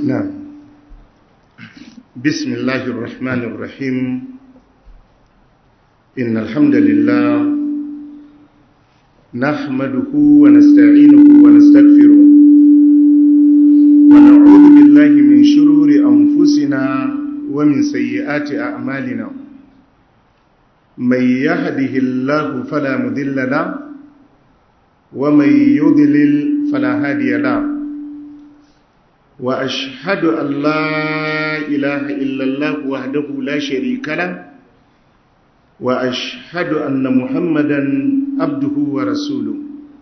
نعم بسم الله الرحمن الرحيم إن الحمد لله نحمده ونستعينه ونستغفره ونعوذ بالله من شرور أنفسنا ومن سيئات أعمالنا من يهده الله فلا مذل له ومن يضلل فلا هادي له وأشهد أن لا إله إلا الله وحده لا شريك له وأشهد أن محمدا عبده ورسوله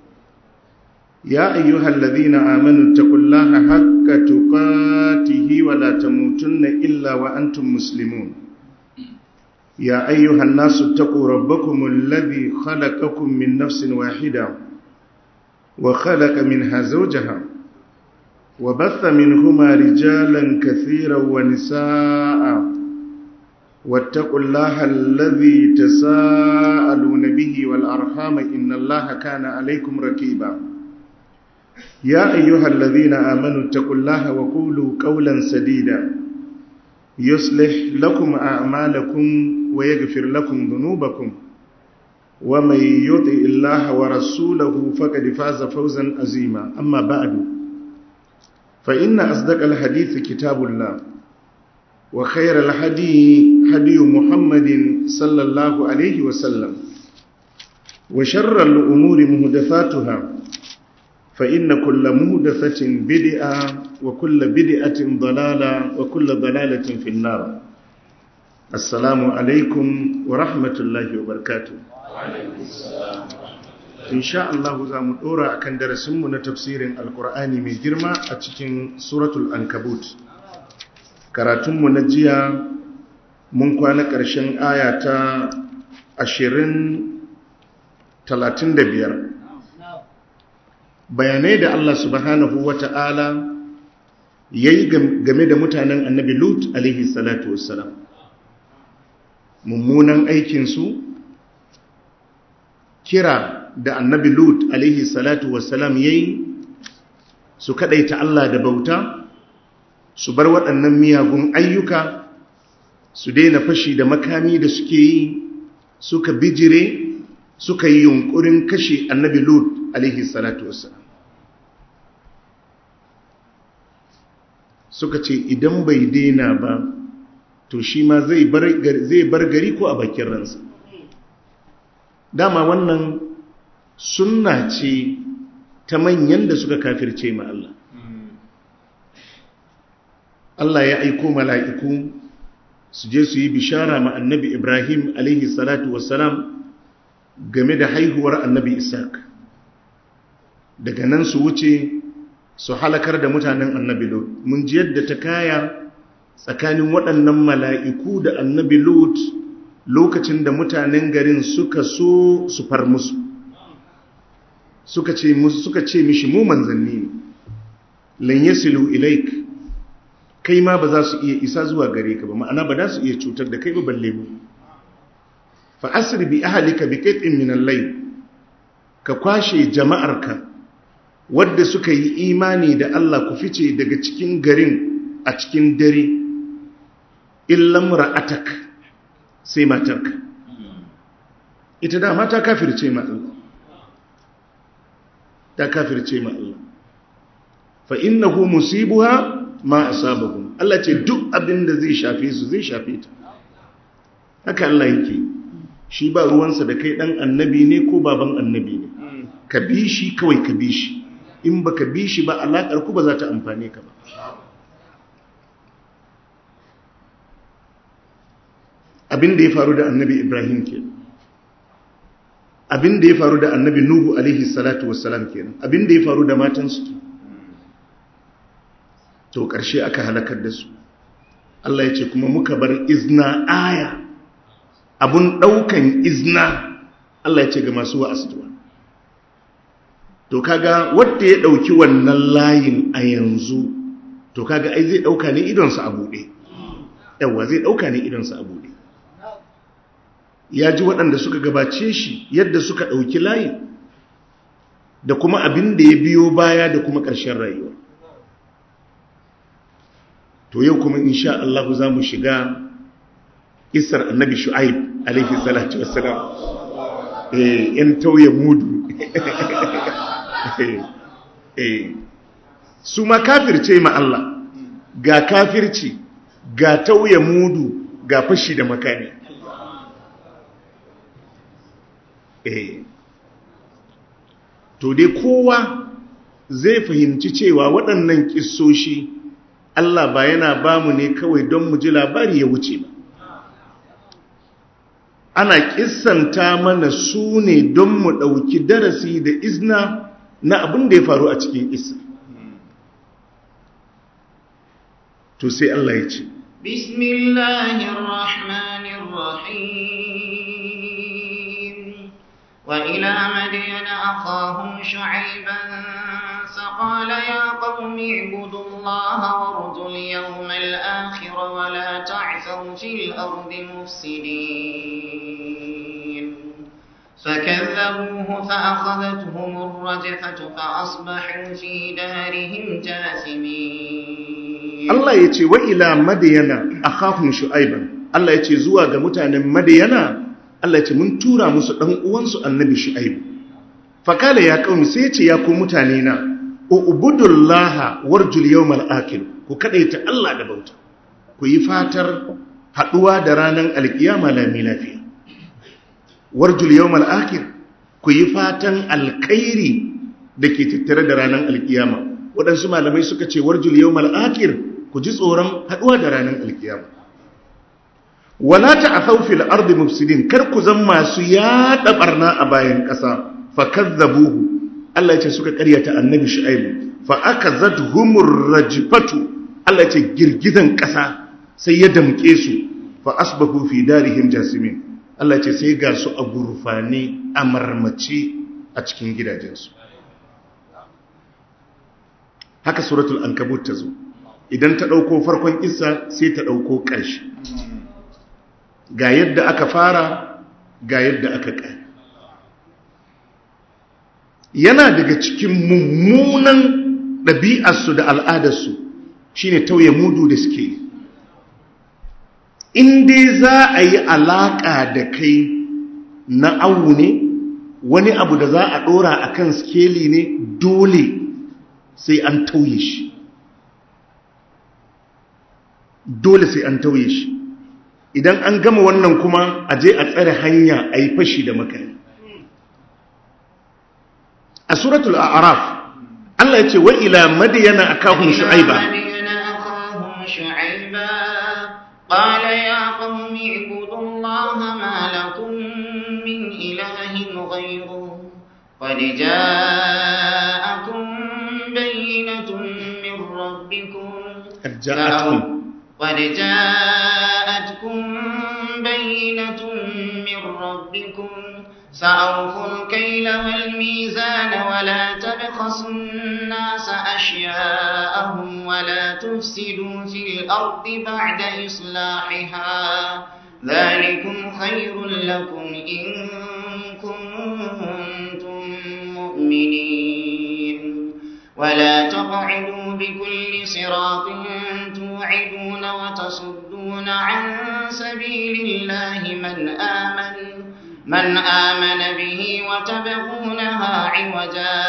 يا أيها الذين آمنوا اتقوا الله حق تقاته ولا تموتن إلا وأنتم مسلمون يا أيها الناس اتقوا ربكم الذي خلقكم من نفس واحدة وخلق منها زوجها وبث منهما رجالا كثيرا ونساء واتقوا الله الذي تساءلون به والأرحام إن الله كان عليكم ركيبا يا أيها الذين آمنوا اتقوا الله وقولوا قولا سديدا يصلح لكم أعمالكم ويغفر لكم ذنوبكم ومن يطع الله ورسوله فقد فاز فوزا عظيما أما بعد فإن أصدق الحديث كتاب الله وخير الهدي هدي محمد صلى الله عليه وسلم وشر الأمور مهدفاتها فإن كل مهدفة بدئة وكل بدئة ضلالة وكل ضلالة في النار السلام عليكم ورحمة الله وبركاته وعليكم السلام insha Allah za mu dora akan darasinmu na tafsirin alkur'ani mai girma a cikin suratul ankabut karatunmu na jiya mun kwana ƙarshen aya ta 20-35 bayanai da Allah subhanahu wa ta'ala ya yi game da mutanen annabi lut alaihi salatu wassalam mummunan aikinsu kira da annabi lut alaihi salatu wassalam ya yi su kadaita Allah da bauta su bar waɗannan miyagun ayyuka su daina fashi da makami da suke yi suka bijire suka yi yunkurin kashe annabi lut alaihi salatu wassalam suka ce idan bai daina ba to shi ma zai bar gari ko a bakin ransa dama wannan sunna ce ta manyan da suka kafirce ma Allah Allah ya aiko mala'iku su je su yi bishara ma annabi Ibrahim alaihi salatu wassalam game da haihuwar annabi Isaac daga nan su wuce su halakar da mutanen annabi Lot mun ji yadda ta kaya tsakanin waɗannan mala'iku da annabi Lot lokacin da mutanen garin suka so su far musu suka ce suka ce mishi mu manzanni ne lan yasilu ilaik kai ma ba za su iya isa zuwa gare ka ba ma'ana ba za su iya cutar da kai ba balle mu fa asri bi ahlika bi qit'in min al-layl ka kwashe jama'arka wadda suka yi imani da Allah ku fice daga cikin garin a cikin dare illam ra'atak sai matarka ita da mata kafirce ma Allah ta kafirce ma Allah fa innahu musibuha ma asabahum Allah ce duk abin da zai shafe su zai shafe ta haka Allah yake shi ba ruwansa da kai dan annabi ne ko baban annabi ne ka bi shi kawai ka bi shi in baka bi shi ba alakar ku ba za ta amfane ka ba abin da ya faru da annabi Ibrahim kenan abin da ya faru da annabi Nuhu alaihi salatu wassalam kenan abin da ya faru da matansu to ƙarshe aka halakar da su Allah ya ce kuma muka bar izna aya abun ɗaukan izna Allah ya ce ga masu wa'astuwa to kaga wanda ya ɗauki wannan layin a yanzu to kaga ai zai ɗauka ne idonsa a buɗe yawa zai ɗauka ne idonsa a buɗe ya ji waɗanda suka gabace shi yadda suka ɗauki layi da kuma abin da ya biyo baya da kuma ƙarshen rayuwa to yau kuma insha Allah za mu shiga isar annabi shu'aib alaihi salatu wassalam eh yan tauye mudu eh su ma kafirce ma Allah ga kafirci ga tauye mudu ga fashi da makani eh to dai kowa zai fahimci cewa waɗannan kissoshi Allah ba yana ba mu ne kawai don mu ji labari ya wuce ba ana kissanta mana su ne don mu ɗauki darasi da izna na abin da ya faru a cikin isa to sai Allah ya ce bismillahirrahmanirrahim wa ila madiyana akhahum shu'ayban فقال يا قوم اعبدوا الله وارجوا اليوم الآخر ولا تعثوا في الأرض مفسدين فكذبوه فأخذتهم الرجفة فأصبحوا في دارهم جاثمين الله يتي وإلى مدينة أخاهم شعيبا الله يتي زوا ga mutanen Madiyana Allah yace mun tura musu dan uwansu annabi Shu'aib fakala ya kaumi sai yace ya ku mutane na ubudullaha warjul yawmal akhir ku kadaita Allah da bauta ku yi fatar haduwa da ranar alkiyama lami lafiya warjul yawmal akhir ku yi fatan alkhairi dake tattare da ranar alkiyama waɗansu malamai suka ce warjul yawmal akhir ku ji tsoron haduwa da ranar alkiyama wala ta'thaw fil ardi mufsidin kar ku zan masu yada barna a bayan ƙasa fakazzabuhu Allah ya ce suka karyata annabi shu'aibu fa akazatuhumur rajfatu Allah ya ce girgizan ƙasa sai ya damke su fa asbahu fi darihim jasimin Allah ya ce sai ga su a gurfane a marmace a cikin gidajensu haka suratul ankabut ta zo idan ta ɗauko farkon isa sai ta ɗauko ƙarshe ga yadda aka fara ga yadda aka ƙari yana daga cikin mummunan ɗabi'arsu da al'adarsu shi ne tauye mudu da suke yi in dai za a yi alaƙa da kai na awu ne wani abu da za a ɗora a kan skeli ne dole sai an tauye shi dole sai an tauye shi idan an gama wannan kuma a je a tsare hanya a yi fashi da makani a suratul a'raf Allah ya ce wa ila madiyana akahum shu'aiba قال يا قوم اعبدوا الله ما لكم من إله غيره قد جاءكم بينة من ربكم قد جاءتكم قد جاءتكم بينة من ربكم فأوفوا الكيل والميزان ولا تبخسوا الناس أشياءهم ولا تفسدوا في الأرض بعد إصلاحها ذلكم خير لكم إن كنتم مؤمنين ولا تقعدوا بكل صراط توعدون وتصدون عن سبيل الله من آمن من آمن به وتبغونها عوجا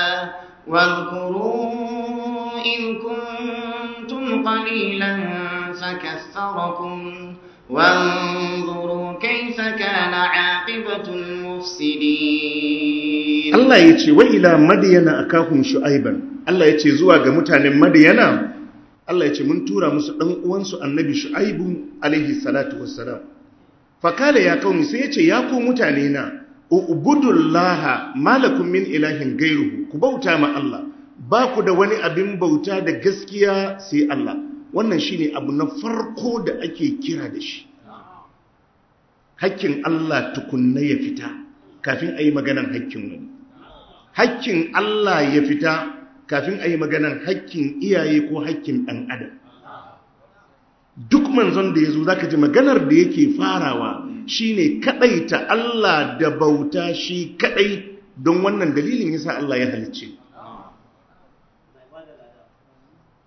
واذكروا إذ كنتم قليلا فكثركم وانظروا كيف كان عاقبة المفسدين Allah ya ce wa ila madiyana akahum shu'aiban Allah ya ce zuwa ga mutanen madiyana Allah ya ce mun tura musu dan uwansu annabi shu'aibu alaihi salatu wassalam fakala ya kauni sai ya ce ya ku mutane na ubudullaha malakum min ilahin gairuhu ku bauta ma Allah ba ku da wani abin bauta da gaskiya sai Allah wannan shine abu na farko da ake kira da shi hakkin Allah tukunna ya fita kafin a yi maganan hakkin wani hakkin Allah ya fita kafin a yi maganan hakkin iyaye ko hakkin ɗan adam duk manzon da ya zo za ka ji maganar da yake farawa shine kaɗaita Allah da bauta shi kaɗai don wannan dalilin yasa Allah ya halicce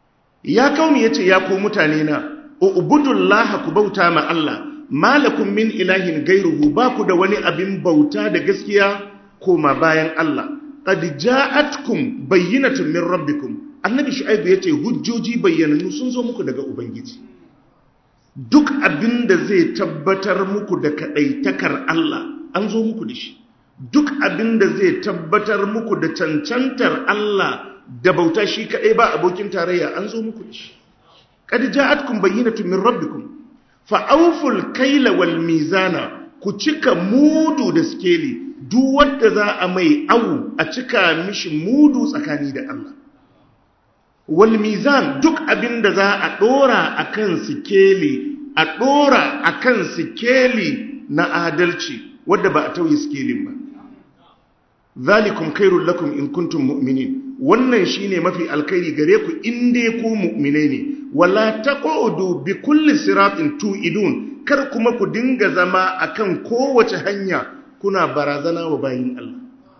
ya kaumi yace ya ku mutane na ubudullaha ku bauta ma Allah malakum min ilahin gairuhu ba ku da wani abin bauta da gaskiya koma bayan Allah qad ja'atkum bayyinatun min rabbikum annabi shu'aib yace hujjoji bayyananu sun zo muku daga ubangiji duk abin da zai tabbatar muku da kadaitakar Allah an zo muku da shi duk abin da zai tabbatar muku da cancantar Allah da bauta shi kadai ba abokin tarayya an zo muku da shi qad ja'atkum bayyinatun min rabbikum fa awful kayla wal mizana ku cika mudu da skeli duk wanda za a mai awu a cika mishi mudu tsakani da Allah wal mizan duk abin da za a dora akan sikeli a dora akan sikeli na adalci wadda ba a tauye sikelin ba zalikum khairul lakum in kuntum mu'minin wannan shine mafi alkhairi gare ku in dai ku mu'minai ne wala taqudu bi kulli siratin tu'idun kar kuma ku dinga zama akan kowace hanya kuna barazana wa bayin Allah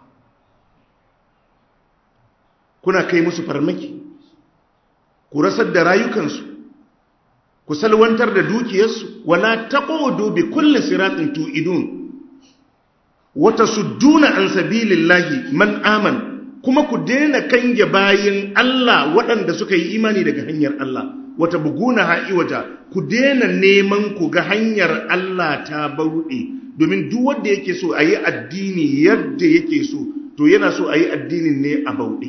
kuna kai musu farmaki ku rasar da rayukansu ku salwantar da dukiyarsu wala taqudu bi kulli siratin tu'idun wata sudduna an sabilillahi man aman kuma ku daina kange bayin Allah waɗanda suka yi imani daga hanyar Allah wata buguna ha'i waja ku daina neman ku ga hanyar Allah ta bauɗe domin duk wanda yake so a yi addini yadda yake so to yana so a yi addinin ne a bauɗe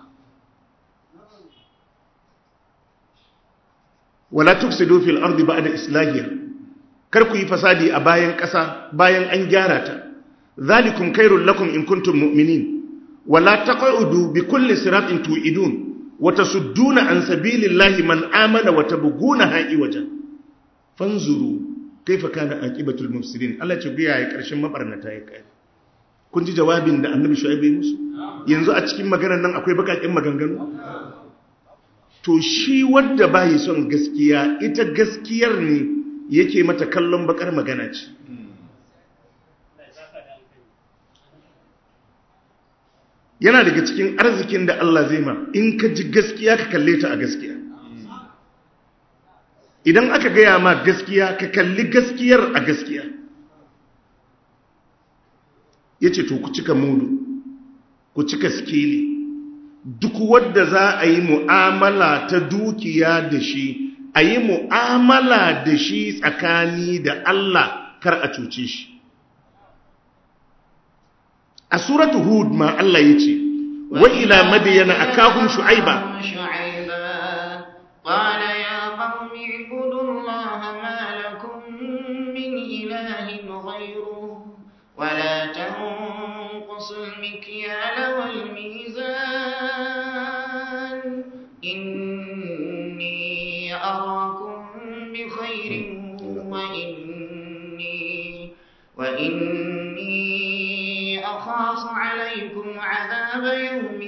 wala tufsidu fil ardi ba'da islahiha kar ku yi fasadi a bayan ƙasa bayan an gyara ta ذلكم خير لكم إن كنتم مؤمنين ولا تقعدوا بكل صراط توعدون وتصدون عن سبيل الله من آمن وتبغونها عوجا فانظروا كيف كان عاقبة المفسدين الله تبيا ya karshen mabarnata ya kai kun ji jawabin da annabi shu'aib ya musu yanzu a cikin maganar nan akwai bakakin maganganu to shi wanda bai son gaskiya ita gaskiyar ne yake mata kallon bakar magana ce yana daga cikin arzikin da Allah zai ma in ka ji gaskiya ka kalle ta a gaskiya idan aka gaya ma gaskiya ka kalli gaskiyar a gaskiya ya ce to ku cika mudu ku cika skili duk wadda za a yi mu'amala ta dukiya da shi a yi mu'amala da shi tsakani da Allah kar a cuce shi a suratu hud ma Allah ya ce wa ila madiyana akahum shu'aiba قال يا قوم اعبدوا الله ما لكم من إله غيره ولا تنقصوا المكيال والميزان إني أراكم بخير وإني وإني أخاف عليكم عذاب يوم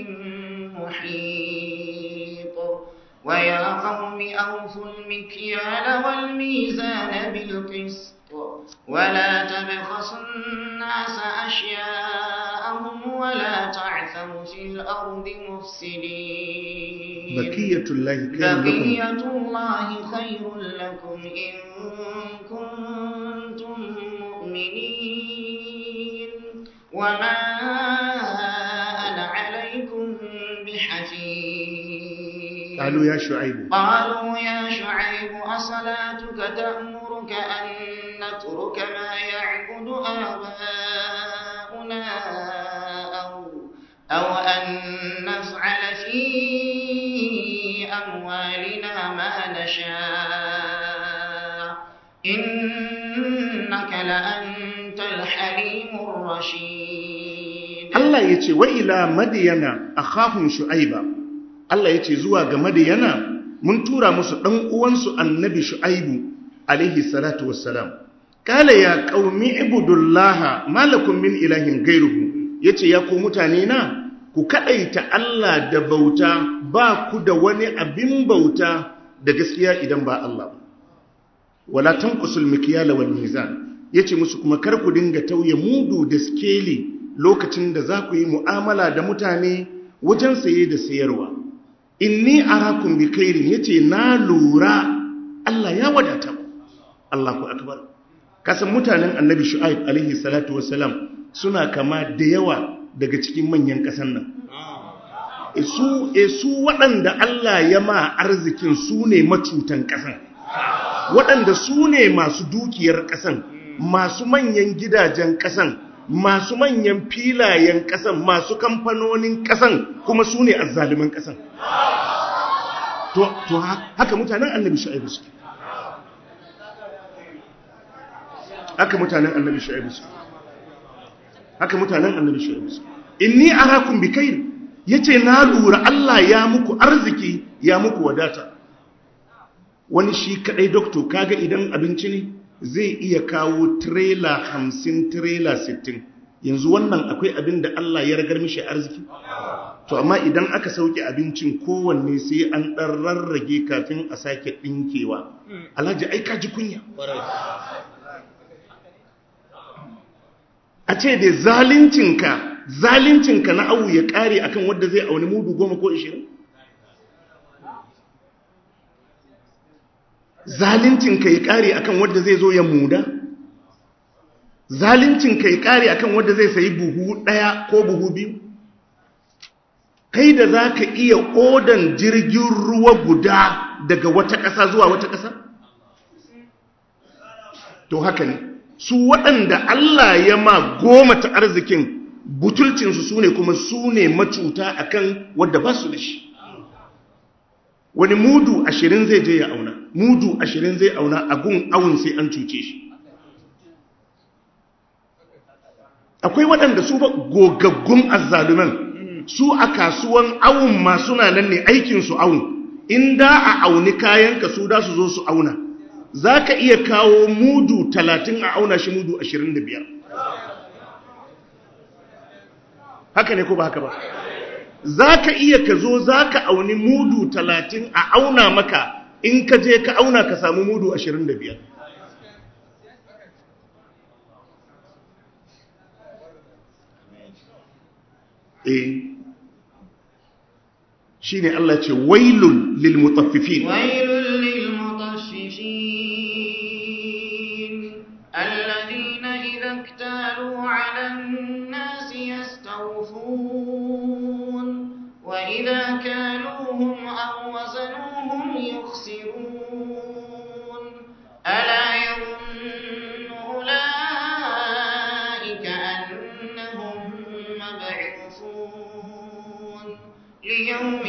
محيط ويا قوم أوفوا المكيال والميزان بالقسط ولا تبخسوا الناس أشياءهم ولا تعثوا في الأرض مفسدين بقية الله خير بقية لكم الله خير لكم إن كنتم مؤمنين وما أنا عليكم بحفيظ قالوا يا شعيب قالوا يا شعيب أصلاتك تأمرك أن نترك ما يعبد آباؤنا أو, أو أن نفعل في أموالنا ما نشاء إنك لأنت الحليم الرشيد Allah ya ce wa ila madiyana akhahum shu'aiba Allah ya ce zuwa ga madiyana mun tura musu dan uwansu annabi shu'aibu alaihi salatu wassalam kala ya qaumi ibudullaha malakum min ilahin gairuhu yace ya ku mutane na ku kadaita Allah da bauta ba ku da wani abin bauta da gaskiya idan ba Allah ba wala tanqusul mikyala wal mizan yace musu kuma kar ku dinga tauye mudu da skeli lokacin da za ku yi mu'amala da mutane wajen saye da sayarwa inni arakum bi khairin yace na lura Allah ya wadata ku Allahu akbar kasan mutanen annabi shu'aib alaihi salatu wassalam suna kama da yawa daga cikin manyan kasan nan su su waɗanda Allah ya ma arzikin su ne macutan kasan waɗanda su ne masu dukiyar kasan masu manyan gidajen kasan masu manyan filayen kasan masu kamfanonin kasan kuma su ne azzaliman kasan to, to haka mutanen annabi shu'aibu suke haka mutanen annabi shu'aibu suke haka mutanen annabi shu'aibu suke inni arakum bi khair yace na lura Allah ya muku arziki ya muku wadata wani shi kadai doctor kaga idan abinci ne zai iya kawo trailer 50 trailer 60 yanzu wannan akwai abin da Allah ya ragar mishi arziki to amma idan aka sauke abincin kowanne sai an ɗan rarrage kafin a sake ɗinkewa alhaji ai ka ji kunya a ce da zalincinka zalincinka na awu ya ƙare akan wadda zai auni mudu goma ko ishirin zalincinka ya ƙare akan wadda zai zo ya muda zalincinka ya ƙare akan wadda zai sayi buhu ɗaya ko buhu biyu kai da za ka iya odan jirgin ruwa guda daga wata ƙasa zuwa wata ƙasa? To haka ne, su waɗanda Allah ya ma goma ta arzikin butulcinsu su ne kuma su ne macuta a kan wadda ba su da shi. Wani mudu ashirin zai je ya auna, mudu ashirin zai auna a gun awun sai an cuce shi. Akwai waɗanda su ba gogaggun azzaluman su a kasuwan awun ma suna nan ne aikinsu awun in da a auni kayanka su da su zo su auna za ka iya kawo mudu talatin a auna shi mudu ashirin da biyar haka ne ko ba haka ba za ka iya ka zo za ka auni mudu talatin a auna maka in ka je ka auna ka samu mudu ashirin da biyar eh shi ne Allah ce wailun lilmutaffifin wailun lilmutaffifin alladhina idha iktalu 'ala an-nasi yastawfun wa idha kaluhum aw wazanuhum yukhsirun ala yadhunnu ulaika annahum mab'uthun ليوم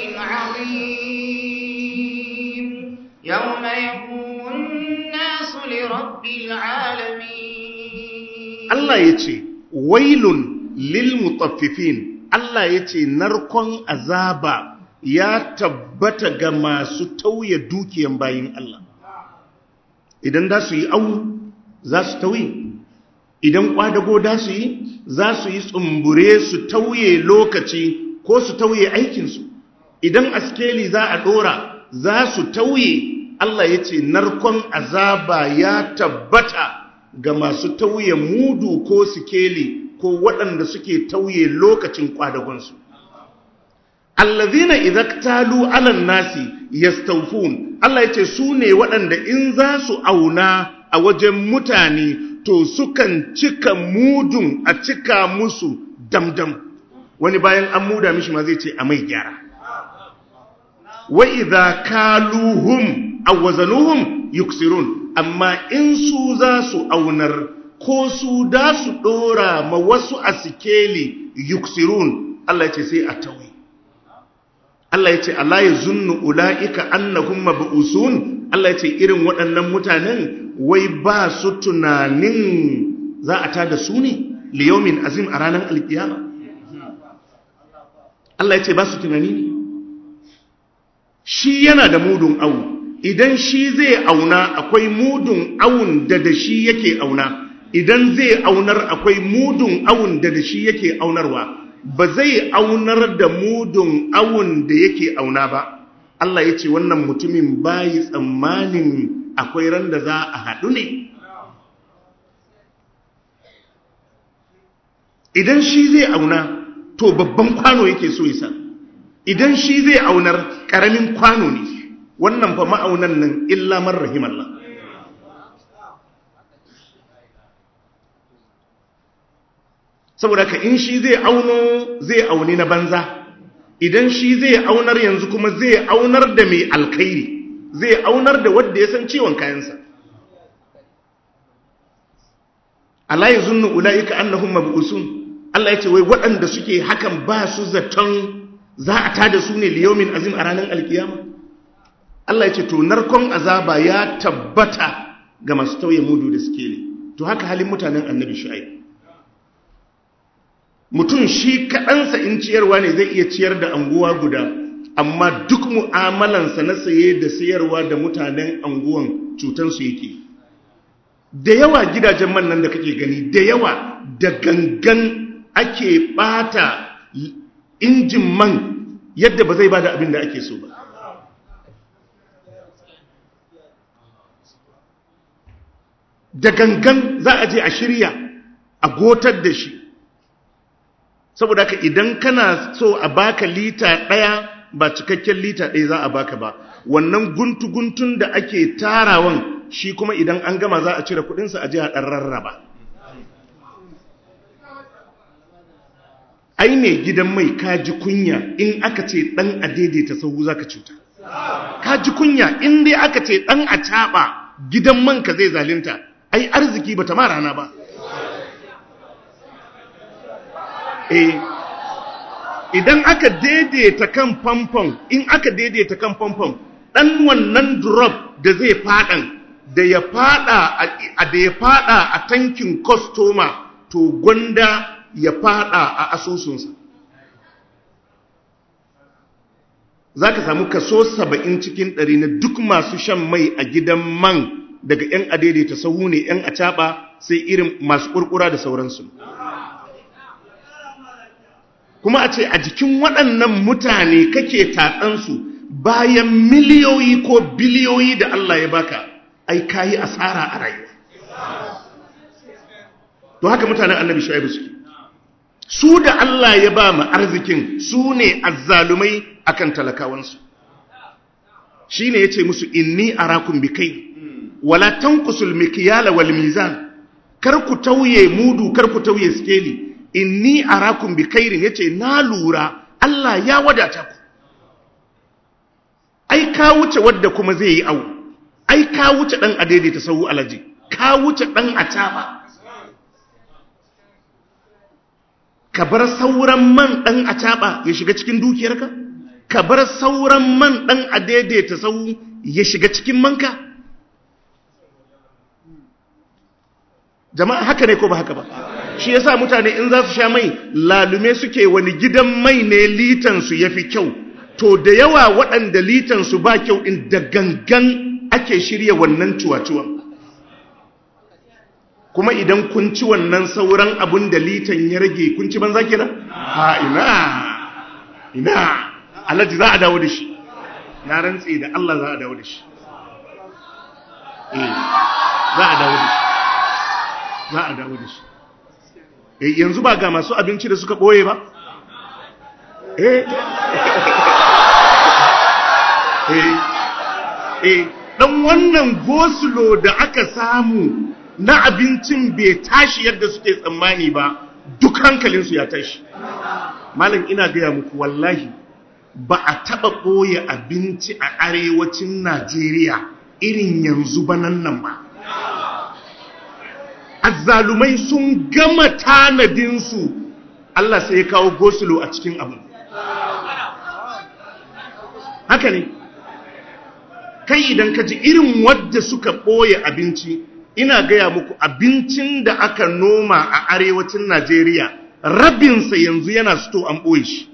عظيم يوم يقوم الناس لرب العالمين Allah ya ce wailun lil mutaffifin Allah ya ce narkon azaba ya tabbata ga masu tauye dukiyan bayin Allah idan da su yi au za su tauye idan kwadago da su yi za su yi tsumbure su tauye lokaci ko su tauye aikinsu idan askeli za a dora za su tauye Allah ya ce narkon azaba ya tabbata ga masu tauye mudu ko sikeli ko waɗanda suke tauye lokacin kwadagonsu allazina idaktalu alan nasi yastawfun Allah ya ce su ne waɗanda in za su auna a wajen mutane to sukan cika mudun a cika musu damdam wani bayan an muda mishi ma zai ce a mai gyara wa idza kaluhum aw wazanuhum yuksirun amma in su za su aunar ko su da su dora ma wasu asikeli yuksirun Allah ya ce sai a tawi Allah ya ce Allah ya zunnu ula'ika annahum mab'usun Allah ya ce irin waɗannan mutanen wai ba su tunanin za a tada su ne liyaumin azim a ranar alkiyama Allah ya ce ba su tunani ne shi yana da mudun awu idan shi zai auna akwai mudun awun da da shi yake auna idan zai aunar akwai mudun awun da da shi yake aunarwa ba zai aunar da mudun awun da yake auna ba Allah ya ce wannan mutumin bayi tsammanin akwai ran da za a haɗu ne idan shi zai auna to babban kwano yake so isa idan shi zai aunar ƙaramin kwano ne wannan fa ma'aunan nan illa man rahimallah saboda ka in shi zai auno zai auni na banza idan shi zai aunar yanzu kuma zai aunar da mai alkhairi zai aunar da wadda ya san ciwon kayansa Allah ya zunnu ula'ika annahum mab'usun Allah ya ce wai waɗanda suke hakan ba su zaton za a tada su ne liyomin azim a ranar alkiyama Allah ya ce to narkon azaba ya tabbata ga masu tauye mudu da suke ne to haka halin mutanen annabi shu'aib mutum shi kaɗansa in ciyarwa ne zai iya ciyar da anguwa guda amma duk mu'amalansa na saye da sayarwa da mutanen anguwan cutansu yake da yawa gidajen man nan da kake gani da yawa da gangan ake bata injin man yadda ba zai bada abin da ake so ba da gangan za a je a shirya a gotar da shi saboda ka idan kana so a baka lita ɗaya ba cikakken lita ɗaya za a baka ba wannan guntu-guntun da ake tarawan shi kuma idan an gama za a cire kudinsa a ji a ɗan rarraba ai ne gidan mai kaji kunya in aka ce ɗan a daidaita sahu za ka cuta kaji kunya in dai aka ce ɗan a caɓa gidan manka zai zalinta ai arziki ba ta ma rana ba eh idan aka daidaita kan famfon in aka daidaita kan famfon dan wannan drop da zai fadan da ya fada a da ya fada a tankin customer to gwanda ya fada a asusunsa zaka samu kaso 70 cikin 100 na duk masu shan mai a gidan man daga yan adaidaita sahu ne yan acaba sai irin masu kurkura da sauransu kuma a ce a jikin waɗannan mutane kake tatsansu bayan miliyoyi ko biliyoyi da Allah ya baka ai kayi asara a rayuwa to haka mutanen annabi shu'aibu suke su da Allah ya ba mu arzikin su ne azzalumai akan talakawansu shine yace musu inni arakum bikai wala tanqusul mikyala wal mizan kar ku tauye mudu kar ku tauye skeli inni arakum bi khairin yace na lura Allah ya wadata ku ai ka wuce wadda kuma zai yi au ai ka wuce dan adede ta sahu alaji ka wuce dan ataba ka bar sauran man dan ataba ya shiga cikin dukiyarka ka bar sauran man dan adede ta sahu ya shiga cikin manka jama'a haka ne ko ba haka ba shi yasa mutane in za su sha mai lalume suke wani gidan mai ne litansu ya fi kyau to da yawa waɗanda litansu ba kyau in da gangan ake shirya wannan cuwa-cuwan kuma idan kun ci wannan sauran abun da litan ya rage kun ci banza kenan ha ina ina alhaji za a dawo da shi na rantse da Allah za a dawo da shi eh za a dawo da shi za a dawo da shi eh yanzu ba ga masu abinci da suka ɓoye ba eh eh eh dan wannan gosulo da aka samu na abincin bai tashi yadda suke tsammani ba duk hankalinsu ya tashi malam ina gaya muku wallahi ba a taɓa ɓoye abinci a arewacin najeriya irin yanzu ba nan nan ba azzalumai sun gama tanadinsu Allah sai ya kawo gosulo a cikin abu haka ne kai idan ka ji irin wadda suka ɓoye abinci ina gaya muku abincin da aka noma a arewacin Najeriya rabinsa yanzu yana sto an ɓoye shi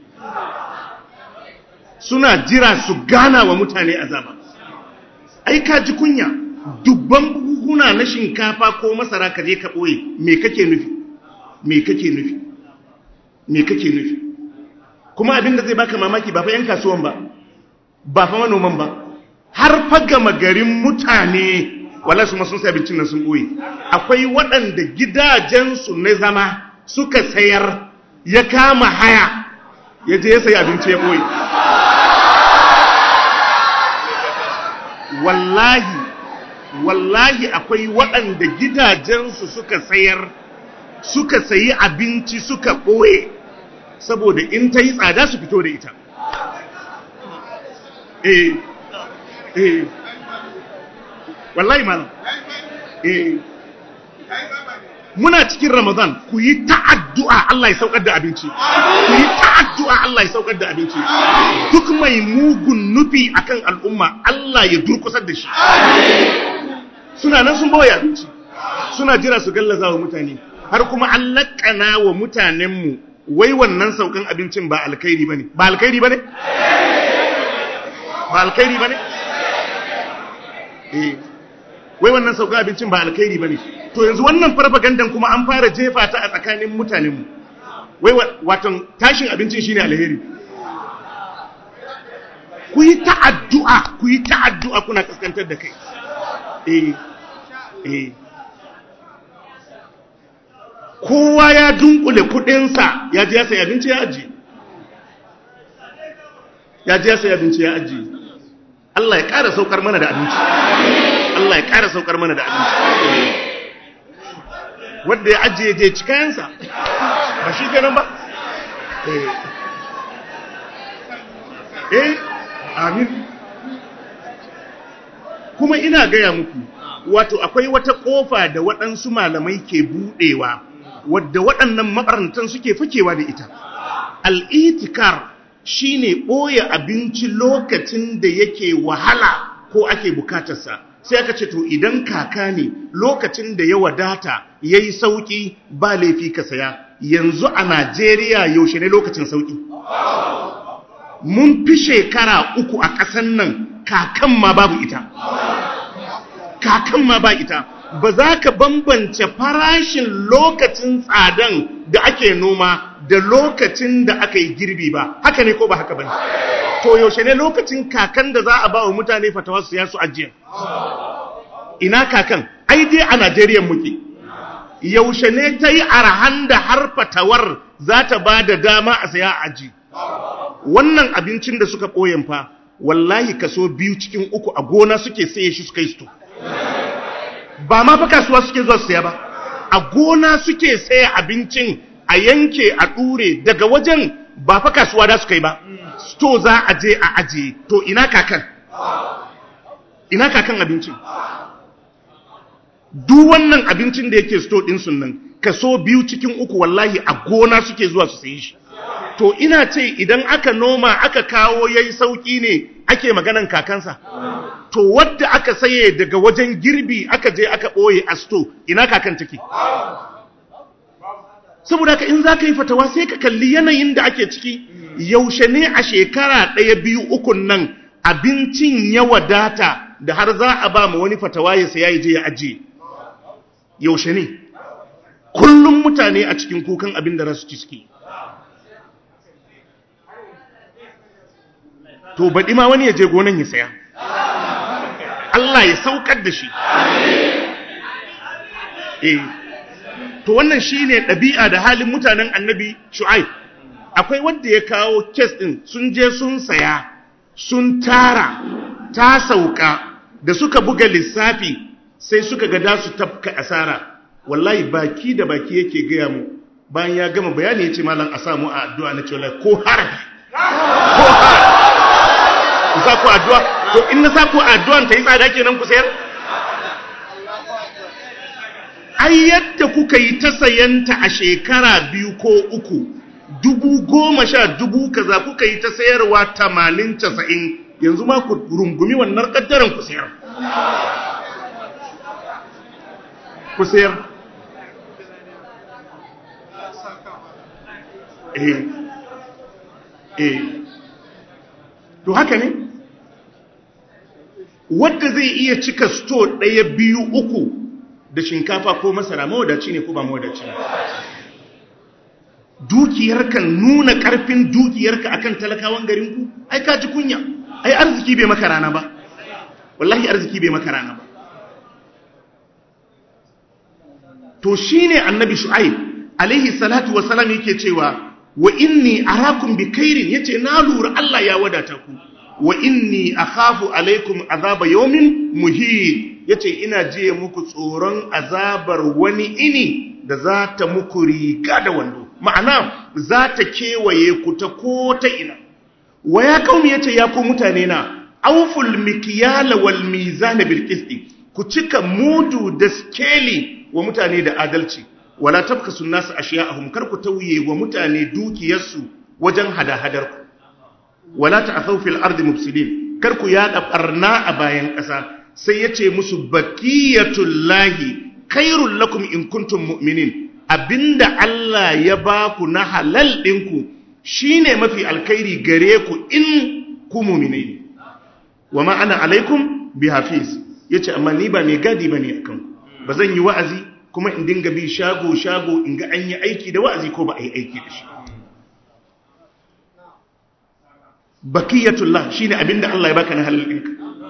suna jira su gana wa mutane azaba ai ka ji kunya dubban buhuna na shinkafa ko masara ka je ka ɓoye me kake nufi me kake nufi me kake nufi kuma abinda zai baka mamaki ba fa yan kasuwan ba ba fa manoman ba har fa gama garin mutane wala su sun sai abincin nan sun ɓoye akwai waɗanda gidajensu na zama suka sayar ya kama haya ya je ya sayi abinci ya ɓoye wallahi wallahi akwai waɗanda gidajensu suka sayar suka sayi abinci suka ɓoye saboda in ta yi tsada su fito da ita eh eh wallahi malam eh muna cikin ramadan ku yi ta'addu'a Allah ya saukar da abinci ku yi ta'addu'a Allah ya saukar da abinci duk mai mugun nufi akan al'umma Allah ya durkusar da shi suna nan sun bawa abinci suna jira su gallaza wa mutane har kuma an laƙana wa mutanenmu wai wannan saukan abincin ba alkhairi bane ba alkhairi bane ba alkhairi bane eh wai wannan saukan abincin ba alkhairi bane to yanzu wannan farfagandan kuma an fara jefa ta a tsakanin mutanenmu wai watan tashin abincin shine alheri ku yi ta'addu'a ku yi ta'addu'a kuna kaskantar da kai eh eh kowa ya dunkule kudinsa ya ji ya sayi abinci ya aji ya ji ya sayi abinci ya aji Allah ya ƙara saukar mana da abinci Allah ya ƙara saukar mana da abinci wanda ya ajiye je ci kayansa ba shi kenan ba eh eh amin kuma ina gaya muku wato akwai wata kofa da waɗansu malamai ke buɗewa wadda waɗannan mabarantan suke fakewa da ita al'itikar shine ɓoye abinci lokacin da yake wahala ko ake bukatarsa sai aka ce to idan kaka ne lokacin da ya wadata ya yi sauƙi ba laifi ka saya yanzu a najeriya yaushe ne lokacin sauƙi mun fi shekara uku a ƙasan nan kakan ma babu ita kakan ma ba ita ba za ka bambance farashin lokacin tsadan da ake noma da lokacin da aka yi girbi ba haka ne ko ba haka bane to yaushe ne lokacin kakan da za a ba wa mutane fatawa su yasu ajiya ina kakan ai dai a Najeriya muke yaushe ne ta yi arahan da har fatawar za ta ba da dama a saya aji wannan abincin da suka ɓoyen fa wallahi kaso biyu cikin uku a gona suke saye shi suka yi sto ba ma fa kasuwa suke zuwa saya ba a gona suke saya abincin a yanke a ɗure daga wajen ba fa kasuwa da suka yi ba sto za a je a ajiye to ina kakan ina kakan abincin duk wannan abincin da yake sto ɗin sun nan kaso biyu cikin uku wallahi a gona suke zuwa su sayi shi to ina ce idan aka noma aka kawo yayi sauki ne ake maganan kakansa to wadda aka saye daga wajen girbi aka je aka ɓoye a sto ina kakan take saboda haka in za ka yi fatawa sai ka kalli yanayin da ake ciki yaushe ne a shekara ɗaya biyu ukun nan abincin ya wadata da har za a ba ma wani fatawa ya saya ya je ya ajiye yaushe ne kullum mutane a cikin kukan abin da rasu ci suke to baɗi ma wani ya je gonan ya saya Allah ya saukar da shi eh to wannan shine ɗabi'a da halin mutanen annabi shu'aib akwai wanda ya kawo kes ɗin sun je sun saya sun tara ta sauka da suka buga lissafi sai suka ga da su tafka asara wallahi baki da baki yake gaya mu bayan ya gama bayani ya ce malam a samu a addu'a na cewa ko harafi ko harafi ku sa ku addu'a to in na sa ku addu'an ta yi tsada kenan ku sayar ai yadda kuka yi ta sayanta a shekara biyu ko uku dubu goma sha dubu kaza kuka yi ta sayarwa tamanin casa'in yanzu ma ku rungumi wannan ƙaddaren ku sayar ku sayar eh eh to haka ne wadda zai iya cika sto ɗaya biyu uku da shinkafa ko masara mawadaci ne ko ba mawadaci ne dukiyarka nuna ƙarfin dukiyarka akan talakawan garinku ai ka ji kunya ai arziki bai maka rana ba wallahi arziki bai maka rana ba to shine annabi shu'aib alaihi salatu wassalam yake cewa wa inni arakum bi khairin yace na lura Allah ya wadata ku wa inni akhafu alaikum azaba yawmin muhin yace ina jiye muku tsoron azabar wani ini da za ta muku riga da wando ma'ana za ta kewaye ku ta ko ta ina wa ya kaumi yace ya ku mutane na awful mikyala wal mizan bil qisti ku cika mudu da skeli wa mutane da adalci wala tabkasu nasu ashiya'ahum kar ku tauye wa mutane dukiyarsu wajen hada-hadar ku wala ta'thaw fil ardi mufsidin kar ku yada barna a bayan ƙasa sai yace musu baqiyatullahi khairul lakum in kuntum mu'minin abinda Allah ya ba ku na halal ɗinku shine mafi alkhairi gare ku in ku mu'mine ne wama ana alaikum bihafiz yace amma ni ba mai gadi bane akan ba zan yi wa'azi kuma in dinga bi shago shago in ga an yi aiki da wa'azi ko ba a yi aiki da shi bakiyatullah shine abinda Allah ya baka na halal ɗinka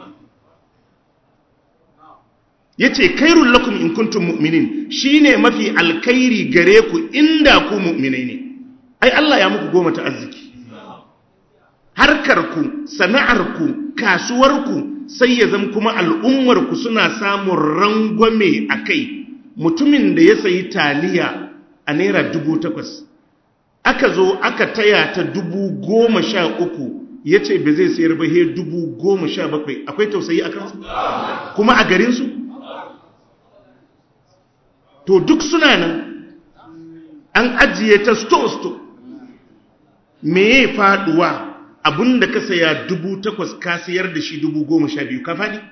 yace kairul lakum in kuntum mu'minin shine mafi alkhairi gare ku inda ku mu'minai ne ai Allah ya muku goma ta arziki harkar ku sana'ar ku kasuwar ku sai ya zama kuma al'ummar ku suna samun rangwame akai mutumin da ya sayi taliya a naira dubu takwas aka zo aka taya ta dubu goma sha uku ya ce ba zai sayar ba he dubu goma sha bakwai akwai tausayi a kansu kuma a garinsu to duk suna nan an ajiye ta sto-sto me ya faduwa abinda ka saya dubu takwas ka sayar da shi dubu goma sha biyu ka faɗi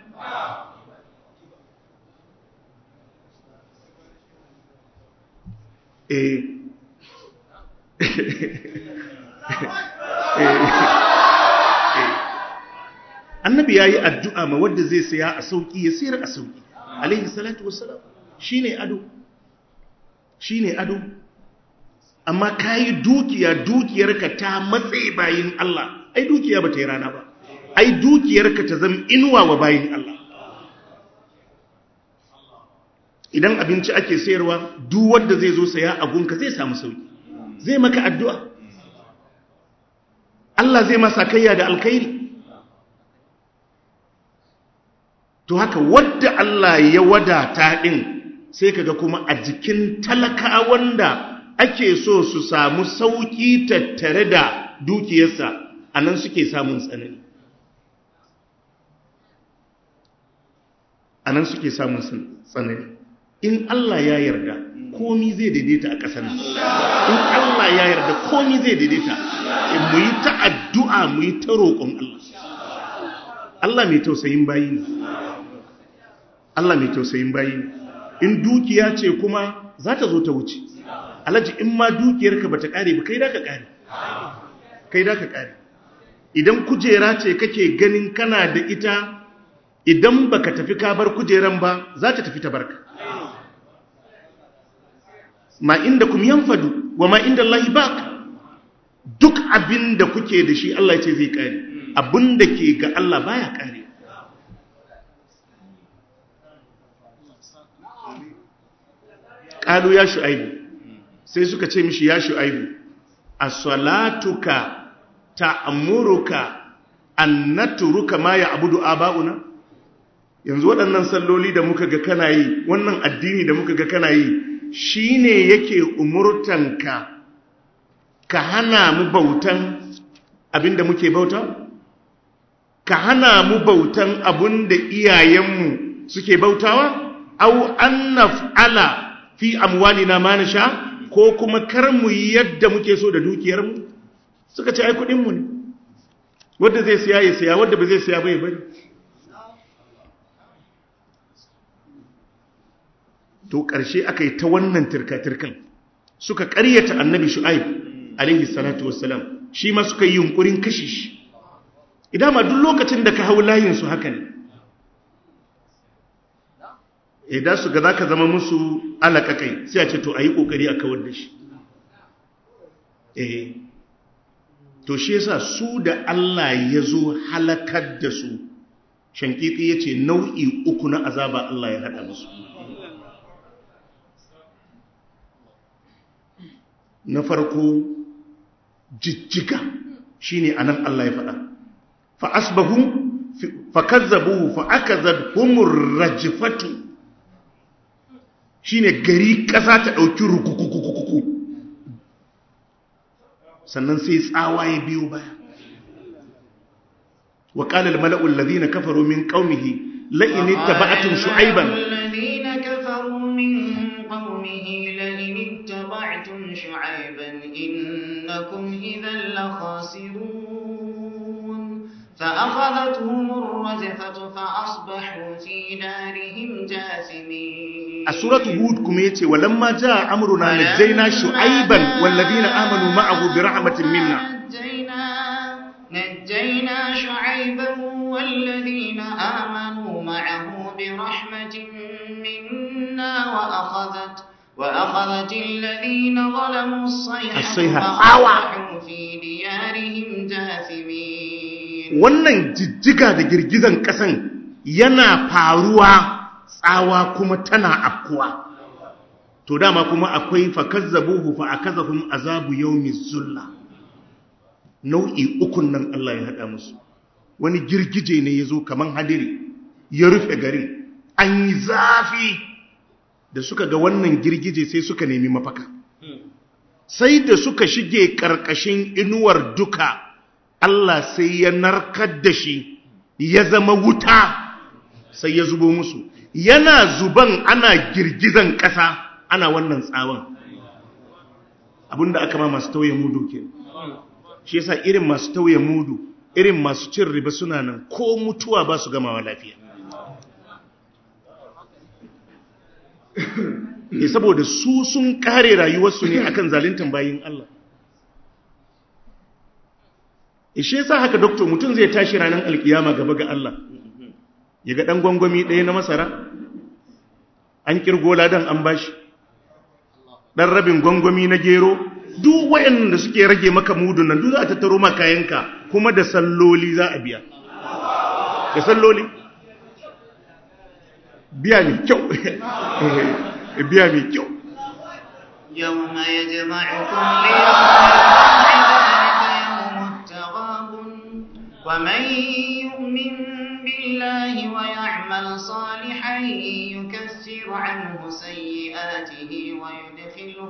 eh annabi ya yi addu'a ma wadda zai saya a sauƙi ya sayar a sauƙi alaihi salatu wasalam shi ne ado shi ne ado amma ka yi dukiya dukiyarka ta matsayi bayin Allah ai dukiya ba ta yi rana ba ai dukiyarka ta zama inuwa wa bayin Allah idan abinci ake sayarwa duk wanda zai zo saya a gunka zai samu sauki zai maka addu'a Allah zai masa kayya da alkhairi to haka wadda Allah ya wadata din sai kaga kuma a jikin talaka wanda ake so su samu sauki tattare da dukiyarsa anan suke samun tsanani anan suke samun tsanani in Allah ya yarda komi zai daidaita a ƙasar nan in Allah ya yarda komi zai daidaita mu yi ta addu'a mu yi ta roƙon Allah Allah mai tausayin bayi ne Allah mai tausayin bayi ne in dukiya ce kuma za ta zo ta wuce alaji in ma dukiyarka ba ta ƙare ba kai da ka ƙare kai da ka ƙare idan kujera ce kake ganin kana da ita idan baka tafi ka bar kujeran ba za ta tafi ta barka ma inda kum yanfadu wa ma inda Allah baq duk abin da kuke da shi Allah ce zai kare abin da ke ga Allah baya kare qalu ya shu'aibu sai suka ce mishi ya shu'aibu as-salatuka ta'muruka an natruka ma ya'budu aba'una yanzu waɗannan salloli da muka ga kana yi wannan addini da muka ga kana yi shi ne yake umurtanka ka hana mu bautan abinda muke bauta? ka hana mu bautan abinda iyayenmu suke bautawa? au an naf'ala fi amwalina ma nasha ko kuma kar mu yi yadda muke so da dukiyarmu suka ce ai kudinmu ne wanda zai siya ya siya wanda ba zai siya bai bari to ƙarshe aka yi ta wannan tirka-tirkan suka ƙaryata annabi shu'aib alaihi salatu wassalam shi ma suka yi yunkurin kashe shi idan ma duk lokacin da ka hau layinsu haka ne idan su ga za ka zama musu alaƙaƙai sai a ce to a yi ƙoƙari a kawar da shi eh to shi yasa su da Allah ya zo halakar da su shankiti ya ce nau'i uku na azaba Allah ya haɗa musu na farko jijjiga shine anan Allah ya faɗa fa asbahu fa kazzabuhu fa akazadhumur rajfatu shine gari kasa ta dauki rukukukukuku sannan sai tsawa ya biyo baya wa qala al mala'u alladhina kafaru min qaumihi la in ittaba'tum shu'ayban الذين كفروا من قومه لئن اتبعتم شعيبا إنكم إذا لخاسرون فأخذتهم الرجفة فأصبحوا في دارهم جاثمين a suratu hud kuma yace walamma jaa amruna najjayna shu'ayban walladhina amanu ma'ahu bi rahmatin minna نجينا نجينا شعيبا والذين آمنوا معه برحمة منا وأخذت وأخذت الذين ظلموا الصيحة الصيحة. فأصبحوا في ديارهم جاثمين wannan jijjiga da girgizan kasan yana faruwa tsawa kuma tana afkuwa to dama kuma akwai fakazzabuhu fa akazahum azabu yawmiz zulla nau'i ukun nan Allah ya hada musu wani girgije ne yazo kaman hadiri ya rufe garin an yi zafi da suka ga wannan girgije sai suka nemi mafaka sai da suka shige karkashin inuwar duka Allah sai ya narkar da shi ya zama wuta sai ya zubo musu yana zuban ana girgizan ƙasa ana wannan tsawon abinda aka ma masu tauye mudu ke shi yasa irin masu tauye mudu irin masu cin riba suna nan ko mutuwa ba su gamawa lafiya ne saboda su sun kare rayuwarsu ne akan zalintan bayin Allah ishe yasa haka doktor mutum zai tashi ranar alkiyama gaba ga Allah ya ga ɗan gwangwami ɗaya na masara an kirgo ladan an bashi ɗan rabin gwangwami na gero duk wayan da suke rage maka mudun nan duk za a tattaro ma kayanka kuma da salloli za a biya da salloli biya mai kyau biya mai kyau يوم يجمعكم ليوم ذلك يوم التغابن ومن يؤمن بالله ويعمل صالحا يكفر عنه سيئاته ويدخله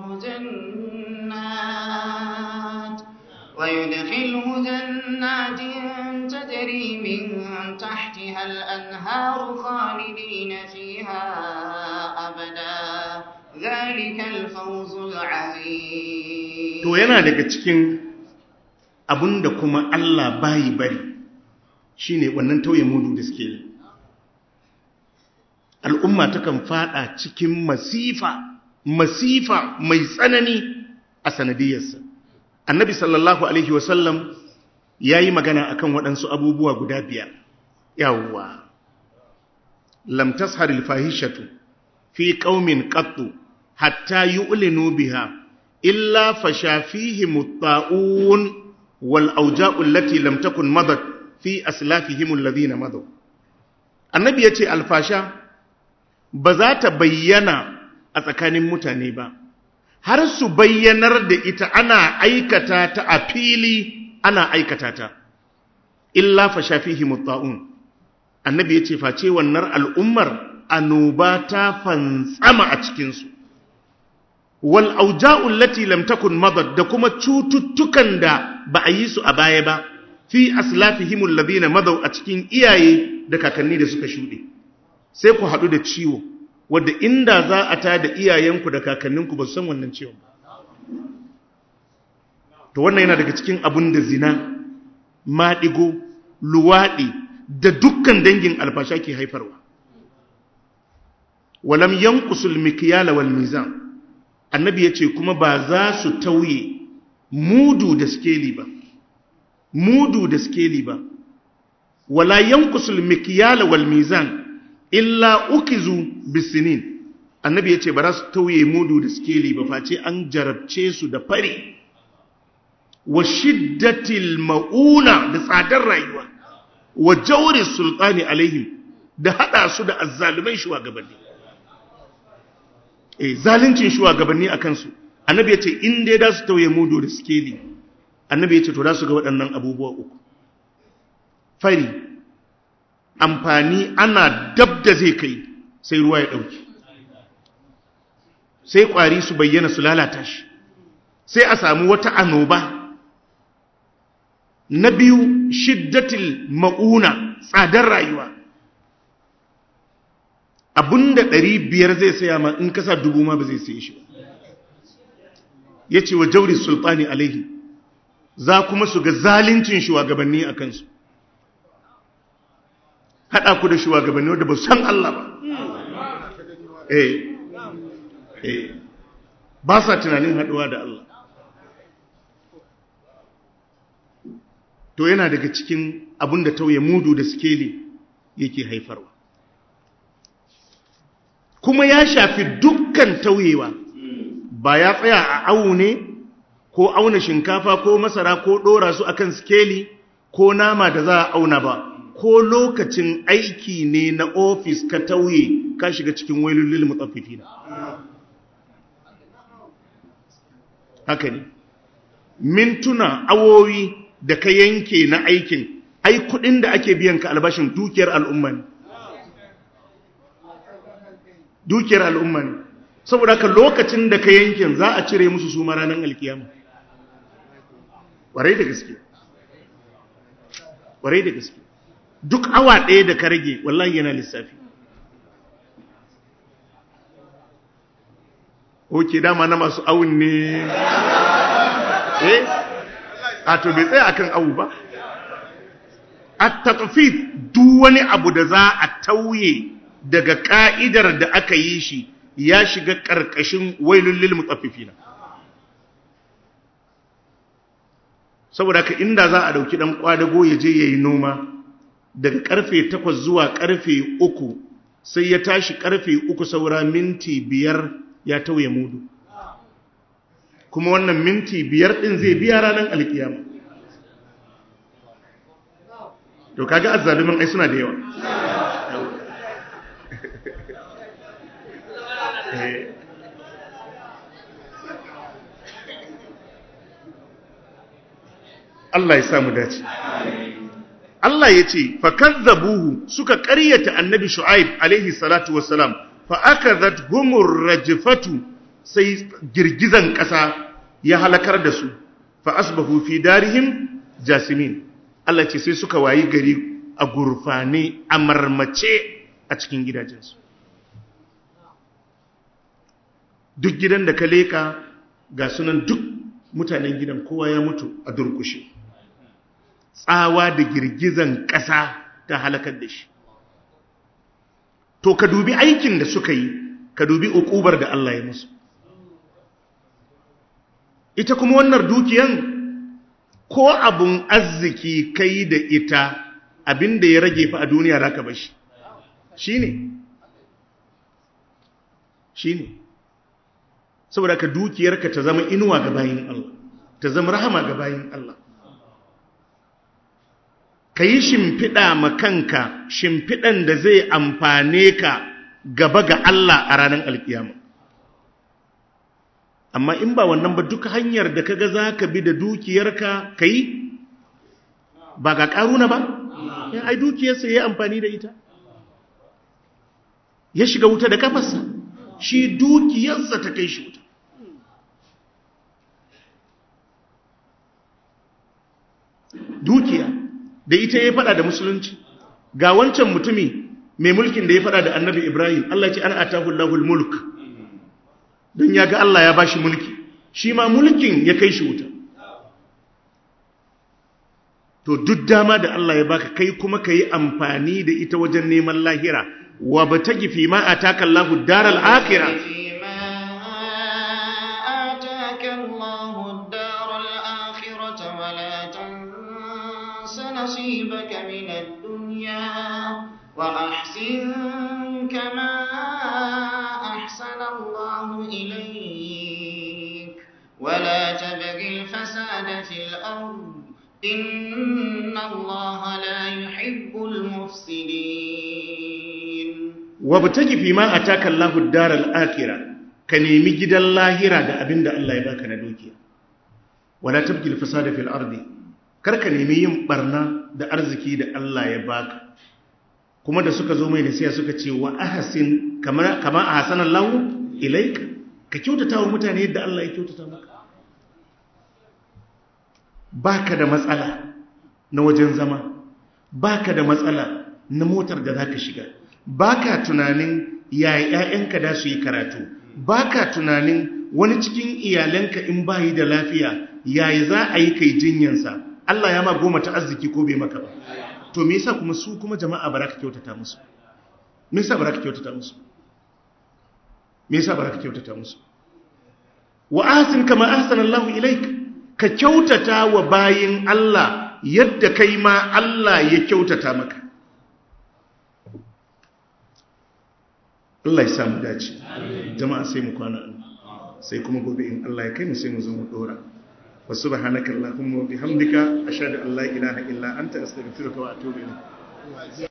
جنات ويدخله جنات تجري من تحتها الأنهار خالدين فيها أبدا ذلك الفوز العظيم to yana daga cikin abinda kuma Allah bayi bari shine wannan tauye mudu da suke yi al'umma takan fada cikin masifa masifa mai tsanani a sanadiyarsa annabi sallallahu alaihi wasallam ya yi magana akan waɗansu abubuwa guda biyar yawwa lam tasharil fahishatu fi qaumin qattu hatta yu'linu biha illa fasha fihim at-ta'un wal awja'u allati lam takun madat fi aslafihim alladhina madaw annabi yace alfasha ba za ta bayyana a tsakanin mutane ba har su bayyanar da ita ana aikata ta a fili ana aikata ta illa fasha fihim at-ta'un annabi yace face wannan al'ummar annoba ta fantsama a cikinsu wal auja'ul lati lam takun madad da kuma cututtukan da ba a yi su a baya ba fi aslafihim alladhina madaw a cikin iyaye da kakanni da suka shude sai ku hadu da ciwo wanda inda za a ta da iyayenku da kakanninku ba su san wannan ciwon ba to wannan yana daga cikin abun da zina maɗigo luwaɗi da dukkan dangin alfasha ke haifarwa walam yanqusul mikyala wal mizan annabi yace kuma ba za su tauye mudu da skeli ba mudu da skeli ba wala yanqusul mikyala wal mizan illa ukizu bisinin annabi yace ba za su tauye mudu da skeli ba face an jarabce su da fari wa shiddatil mauna da tsadar rayuwa wa jawri sultani alaihim da hada su da azzalumai shugabanni eh zalincin shugabanni a kansu annabi ya ce in dai da su tauye mudu da skeli annabi ya ce to da su ga waɗannan abubuwa uku fari amfani ana dab da zai kai sai ruwa ya ɗauki sai ƙwari su bayyana su lalata shi sai a samu wata anoba na biyu shiddatil ma'una tsadar rayuwa abinda ɗari biyar zai saya ma in kasa dubu ma ba zai saye shi ba ya ce wa jauri sultani alaihi za kuma su ga zalincin shugabanni a kansu haɗa ku da shugabanni wadda ba san Allah ba eh eh ba sa tunanin haɗuwa da Allah to yana daga cikin abin da tauye mudu da sikeli yake haifarwa kuma ya shafi dukkan tauyewa ba ya tsaya a awu ne ko auna shinkafa ko masara ko ɗora su akan sikeli ko nama da za a auna ba ko lokacin aiki ne na ofis ka tauye ka shiga cikin wailulil mutaffifina haka ne mintuna awowi da ka yanke na aikin ai kudin da ake biyan ka albashin dukiyar al'umma ne dukiyar al'umma ne saboda ka lokacin da ka yankin za a cire musu su ranar alkiyama warai da gaske warai da gaske duk awa ɗaya da ka rage wallahi yana lissafi oke dama na masu awun ne eh a to bai tsaya akan awu ba at taqfif duk wani abu da za a tauye daga ka'idar da aka yi shi ya shiga karkashin wailul lil mutaffifina saboda ka inda za a dauki dan kwadago ya je yayi noma daga karfe 8 zuwa karfe 3 sai ya tashi karfe 3 saura minti biyar ya tauye mudu kuma wannan minti biyar ɗin zai biya ranar alkiyama to kaga azzalumin ai suna da yawa Allah ya samu dace Allah ya ce fakazzabuhu suka ƙaryata annabi shu'aib alaihi salatu wassalam fa akazat humur rajfatu sai girgizan ƙasa ya halakar da su fa asbahu fi darihim jasimin Allah ce sai suka wayi gari a gurfane a marmace a cikin gidajensu duk gidan da ka leka ga sunan duk mutanen gidan kowa ya mutu a durkushe tsawa da girgizan ƙasa ta halakar da shi to ka dubi aikin da suka yi ka dubi ukubar da Allah ya musu ita kuma wannan dukiyan ko abun arziki kai da ita abinda ya rage fa a duniya zaka bashi shine shine saboda ka dukiyarka ta zama inuwa ga bayin Allah ta zama rahama ga bayin Allah ka yi shimfiɗa ma kanka shimfiɗan da zai amfane ka gaba ga Allah a ranar alkiyama amma in ba wannan ba duk hanyar da kaga za ka bi da dukiyarka ka yi ba ga ƙaruna ba ya ai dukiyarsa ya yi amfani da ita ya shiga wuta da kafarsa shi dukiyarsa ta kai shi wuta dukiya da ita ya fada da musulunci ga wancan mutumi mai mulkin da ya fada da annabi ibrahim Allah ce ana atahu lahul mulk don ya ga Allah ya bashi mulki shi ma mulkin ya kai shi wuta to duk dama da Allah ya baka kai kuma ka yi amfani da ita wajen neman lahira wa ba ta gifi ma a takan lahu daral akira نصيبك من الدنيا وأحسن كما أحسن الله إليك ولا تبغ الفساد في الأرض إن الله لا يحب المفسدين وابتغي فيما أتاك الله الدار الآخرة كنيمي جدا لاهرة دا أبين دا الله يباك ندوكي ولا تبغي الفساد في الأرض karka nemi yin barna da arziki da Allah ya baka kuma da suka zo mai nasiya suka ce wa ahsin kama kama ahsanan lahu ilaika ka kyautata wa mutane yadda Allah ya kyautata maka baka da matsala na wajen zama baka da matsala na motar da zaka shiga baka tunanin yaya ƴaƴanka da su yi karatu baka tunanin wani cikin iyalanka in bayi da lafiya yaya za a yi kai jinyansa Allah ya ma goma ta arziki ko bai maka ba to me yasa kuma su kuma jama'a baraka kyautata musu me yasa baraka kyautata musu me yasa baraka kyautata musu wa ahsin kama ahsana Allahu ilaik ka kyautata wa bayin Allah yadda kai ma Allah ya kyautata maka Allah ya samu dace jama'a sai mu kwana sai kuma gobe in Allah ya kai mu sai mu zo mu dora wa subhanaka allahumma wa bihamdika ashhadu an la ilaha illa anta astaghfiruka wa atubu ilayk